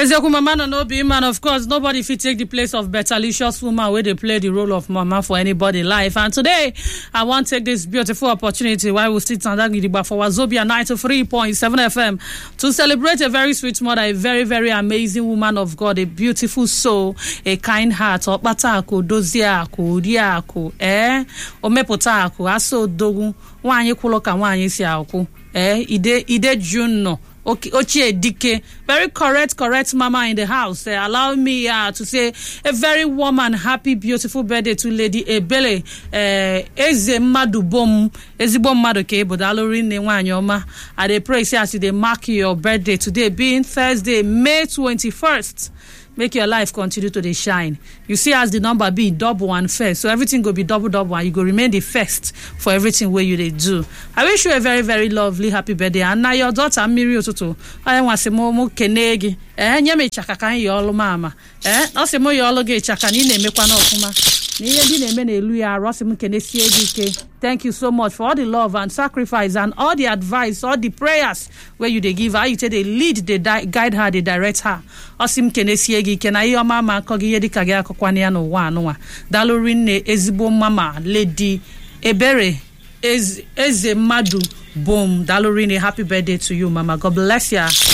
eziokwu mama no no be man of course nobody fit take the place of betalicious woman wey dey play the role of mama for anybody life and today i wan take this beautiful opportunity while we still tanda gidigba for wazobia 93.7 fm to celebrate a very sweet mother a very very amazing woman of god a beautiful soul a kind heart ọkpata akụ dozie akụ rie akụ ee omepụta akụ asa odogwu nwaanyị kwụrụ ka nwaanyị si akwụ ee ide ide jun nọ Ochie Dike, very correct, correct mama in the house. Uh, allow me uh, to say a very warm and happy, beautiful birthday to Lady Ebele uh, Eze Madu Bom, Ezibom Madu Kebo, Dalorin Nwanyoma. I dey pray, say, as you dey mark your birthday today, being Thursday, May 21st. make your life continue to dey shine you see as the number be double and first so everything go be double double and you go remain the first for everything wey you dey do i wish you a very very lovely happy birthday and na your daughter mmiri ụtụtụ onye nwa sị m mụ kene gị ee nye m ịchaka ka anyị yọọ ọlụ m ama ee ọ sị m yọọ ọlụ gị ịchaka na ị na-emekwa n'ọfụma na ihe ndị na-eme n'elu ya arụ ọ sị m kenesie gị ike thank you so much for all the love and sacrifice and all the advice all the prayers wey you dey give her how you take dey lead dey guide her dey direct her ọ sị m kenesie gị ike na ihe ọma ma akọ gị ihe dịka gị akọkwana ya n'ụwa anụnwa dalụri nne ezigbo mama lady ebere eze mmadụ bom dalụri nne happy birthday to you mama god bless ya